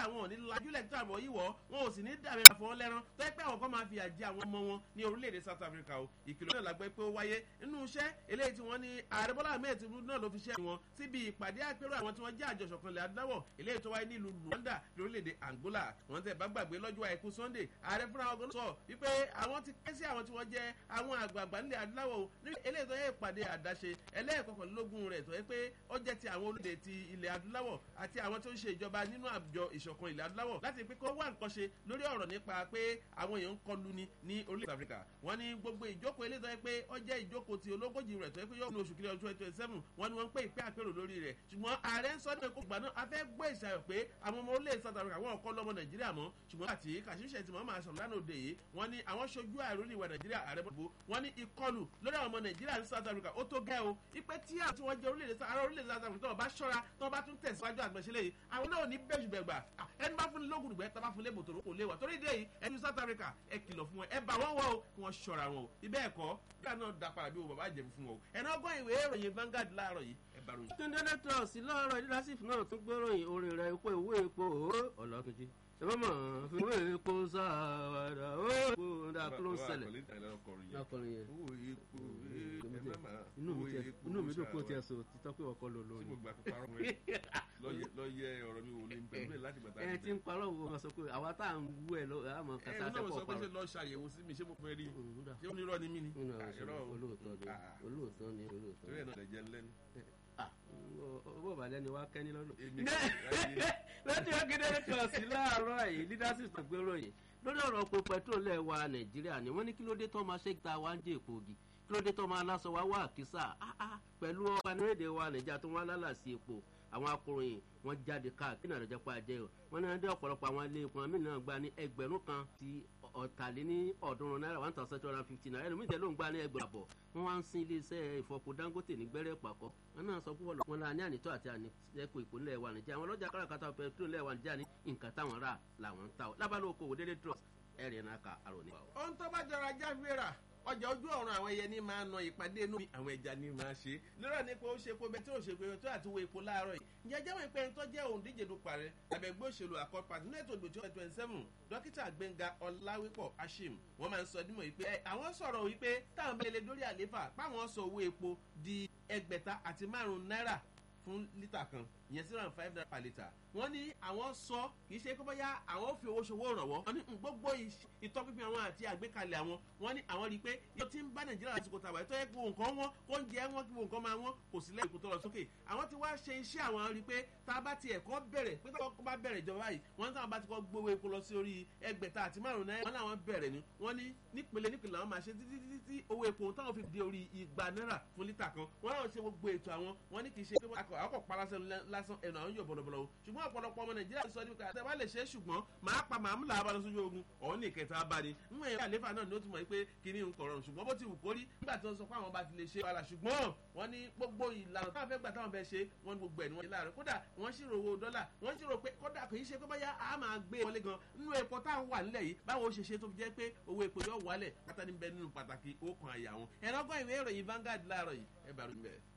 àwọn ò ní lajúlẹ̀ tó àbọ̀ yìí wọ̀ wọn ò sì ní dàbí àfọwọ́ lẹ́rán tó yẹ pé àwọn kan máa fi àjẹ àwọn ọmọ wọn ní orílẹ̀-èdè South Africa o ìkìlọ̀ náà lágbẹ́ pé ó wáyé nínú iṣẹ́ eléyìí tí wọ́n ní ààrẹ Bọ́lá Ahmed Tinubu náà ló fi ṣe wọn síbi ìpàdé àpérò àwọn tí wọ́n jẹ́ àjọṣọ̀kan ilẹ̀ adúláwọ̀ eléyìí tó wáyé nílùú Luanda lórílẹ̀-èdè Angola wọ́n tẹ̀ bá gbàgbé lọ́jọ́ àìkú Sunday ààrẹ fúnra wọn sọ wípé àwọn ti ké sí àwọn tí wọ́n jẹ́ àwọn àgbààgbà nílẹ̀ adúláwọ̀ ní eléyìí tó yẹ ìpàdé àdáṣe ẹlẹ́ẹ̀kọkànlélógún rẹ̀ tó yẹ pé ó jẹ́ ti àwọn olóde ti ilẹ̀ adúláwọ̀ àti àwọn tó ń ṣe ìjọba nínú àjọ ìṣọ̀kan ilẹ̀ adúláwọ̀ láti pé kó wá nǹkan ṣe lórí ọ̀rọ̀ nípa pé àwọn èèyàn ń kọlu ni ní orílẹ̀ Africa wọ́n ní gbogbo ìjókòó eléyìí tó yẹ pé ó jẹ́ ìjókòó ti ológójì rẹ̀ tó yẹ pé yóò ní oṣù kìlẹ̀ ọdún twenty twenty seven wọ́n ní wọ́n ń pè ìpè àpérò lórí rẹ̀ ṣùgbọ́n ààrẹ ń sọ ní ẹ̀kọ́ ìgbà náà a fẹ́ gbọ́ ìṣàyọ̀ pé àwọn ọmọ orílẹ̀ South Africa wọ́n kọ́ lọ́mọ Nàìjíríà mọ́ ṣùgbọ́n àti kàṣíṣe tí wọ́n máa sọ̀rọ̀ lánàá òde yìí wọ́n ní àwọn ṣojú àìrò ní ìwà Nàìjíríà ààrẹ bọ́dọ̀ wọ́n ní ìkọlù lórí àwọn ọmọ Nàìjíríà ní South Africa ó tó gẹ́ o ipe tí àwọn tí wọ́n jẹ́ orílẹ̀-èdè ara orílẹ̀-èdè South Africa tó bá ṣọ́ra tó bá tún tẹ̀síwájú àgbẹ̀ṣẹ́lẹ̀ yìí àwọn náà ní bẹ́ẹ̀ ṣùgbẹ́gbà ẹni bá fún ní lóògùn ìgbẹ́ tó bá fún lébò tòrò kò léwà torí dé yìí ẹni South Africa ẹ kìlọ̀ fún wọn ẹ bá wọn wọ o kí wọ́n ṣọ́ra wọn o ibẹ̀ ẹ̀kọ́ bí àná da padà bí o bàbá jẹ̀bi fún wọn o ẹ̀nà ọgbọ́n ìwé ìròyìn Vanguard láàárọ̀ yìí ẹ bá ròyìn. túndé nẹ́tọ̀ọ̀sì láàárọ̀ leadership náà tún gbéròyìn orin rẹ̀ epo ìwé epo ọ̀làtúnjì ṣèbámọ̀ ìwé epo sáwàdà ó epo ńdà kí ló ń ṣẹlẹ̀ lọkùnrin yẹn inú mi tiẹ̀ inú mi dùn kó tiẹ̀ so títọ́ pé ọkọ lò lóyún. lọ yẹ ọ̀rọ̀ mi wò ní bẹ̀rẹ̀ láti bàtà. ẹ ti ń parọ́ wo wọn sọ pé àwa tá à ń wú ẹ lọ àmọ́ kàtà ẹ náà àtẹ́kọ̀ọ́ sọ pé ṣe parọ́. lọ ṣàyẹ̀wò sí mi ṣé mo fẹ́ rí ṣé ó ní irọ́ ni mí ni. olóòótọ́ ni olóòótọ́ ni olóòótọ́ torí ẹ̀ náà lè jẹ́ lẹ́nu. ah owó ìbàdàn ni wàá kẹ́ni lọ́nà. èmi lọ́dún ọ̀gẹ́dẹ́ kan sí láàárọ̀ yìí leadership tó gbérò yìí lórí ọ̀rọ̀ epo petrol lẹ̀ wa nàìjíríà ni wọ́n ní kí ló dé tó máa ṣe ta wá ń jẹ́ èpo ògì kí ló dé tó máa lásọ wá wá àkísà ah, ah, pẹ̀lú ọba nílẹ̀ wa nàìjíríà tó wá lálàsí epo àwọn akọ̀ròyìn wọ́n jáde káàkiri náà lọ́jọ́ pa àjẹ́ o wọ́n ní wọ́n dé ọ̀pọ̀lọpọ̀ àwọn ilé epo àmì náà gba ní ẹgbẹ̀rún kan ti ọ̀tàléní ọ̀ọ́dúnrún náírà one thousand two hundred and fifty naira ẹlòmíì tẹ̀ ló ń gba ní ẹgbẹ̀rún àbọ̀ wọ́n wá ń sin iléeṣẹ́ ìfọpo dangote ní gbẹ́rẹ́ pàkọ́ wọn náà sọ púpọ̀ wọn la ní ànítọ́ àti àníṣẹ́kù ìpínlẹ̀ wa nàìjíríà àwọn ọlọ́jà káràkátà pẹ̀trol lẹ̀ wa nàìjíríà ní nǹkan táwọn rà làwọn ń ta ọ lábàlú okòwò délé trust ẹ̀rì náà ka àròní. ohun tó bá jọra jáfẹ́ra ọjà ojú ọ̀run àwọn ẹyẹ ní máa na ìpàdé inú mi àwọn ẹja ní máa ṣe lọ́rọ̀ ní pé ó ṣe epo bẹ́ẹ̀ tí ó ṣe pé tó àti wo epo láàárọ̀ yìí ǹjẹ́ jẹ́wọ́ ìpẹ́ ẹni tó jẹ́ òǹdíje dupò ààrẹ àbẹ̀gbẹ́ òṣèlú àkọ́pà nínú ètò ìdòtí ọ̀rẹ́ twenty seven dókítà gbẹ̀ngà ọláwípọ̀ ashim wọ́n máa ń sọ dímọ̀ wípé ẹ, àwọn sọ̀rọ̀ wípé táwọn bẹ́ẹ̀ lè dórí àléfà páwọn sọ owó epo di ẹgbẹ̀ta àti márùn-ún náírà fún lítà kan ìyẹn zero and five naira per litre wọ́n ní àwọn sọ kì í ṣe pé bóyá àwọn fi owó ṣòwò ìrànwọ́ wọ́n ní mm, gbogbo ìṣ- ìtọ́pinpin àwọn àti àgbékalẹ̀ àwọn wọ́n ní àwọn rí i pé yóò ti ń bá nàìjíríà lásìkò tàwa ètò ẹ̀kọ́ nǹkan wọn kó ń jẹ wọn kí nǹkan máa wọn kò sí lẹ́yìn kó tó lọ sókè àwọn ti wá ṣe iṣẹ́ àwọn rí i pé tá a bá ti ẹ̀kọ́ bẹ̀rẹ̀ pé tá a bá bẹ̀rẹ̀ ìjọba yìí wọ́n ní táwọn bá ti kọ́ gbowó epo lọ sí orí ẹgbẹ̀ta àti márùn-ún náírà wọ́n láwọn bẹ̀rẹ̀ ni wọ́n ní nípele nípele àwọn máa ṣe títí títí tí owó epo táwọn fi di orí igba náírà fún lítà kan wọ́n láwọn ṣe gbogbo ètò àwọn wọ́n ní kì í ṣe pé akọ̀ akọ̀ parasẹ́ lásán ẹnu àwọn yóò bọ̀lọ̀bọ̀lọ̀ o ṣùgbọ́n ọ̀pọ̀lọpọ̀ ọmọ nàìjíríà sọ nípa àtẹ̀wá lè ṣe é ṣùgbọ́n màá pa màá múlà abala sójú ogun ọ̀hún ní ìkẹta bá ní níwọ̀n yẹn àlefa náà ni ó ti mọ̀ pé kíní ń kọ̀rọ̀ ṣùgbọ́n bó ti wù kórí nígbà tí wọ́n sọ pé àwọn bá ti lè ṣe wàhálà ṣùgbọ́n wọ́n ní gbogbo ìlànà táwọn fẹ́ gbà táwọn fẹ́ ṣe wọ́n ní gbogbo ẹ̀ ní wọ́n ṣe láàárọ̀ kódà wọ́n ṣírò owó dọ́là wọ́n ṣírò pé kódà kò í ṣe pé báyà á máa gbé wọlé gan nínú epo táwọn wà nílẹ̀ yìí báwo ṣe ṣe tó fi jẹ́ pé owó epo yóò wálẹ̀ pátá níbẹ̀ nínú pàtàkì ó kan àyà wọn ẹ̀rọ gbọ́ ìwé ìròyìn Vanguard láàárọ̀ yìí ẹ bá ròyìn bẹ́ẹ̀.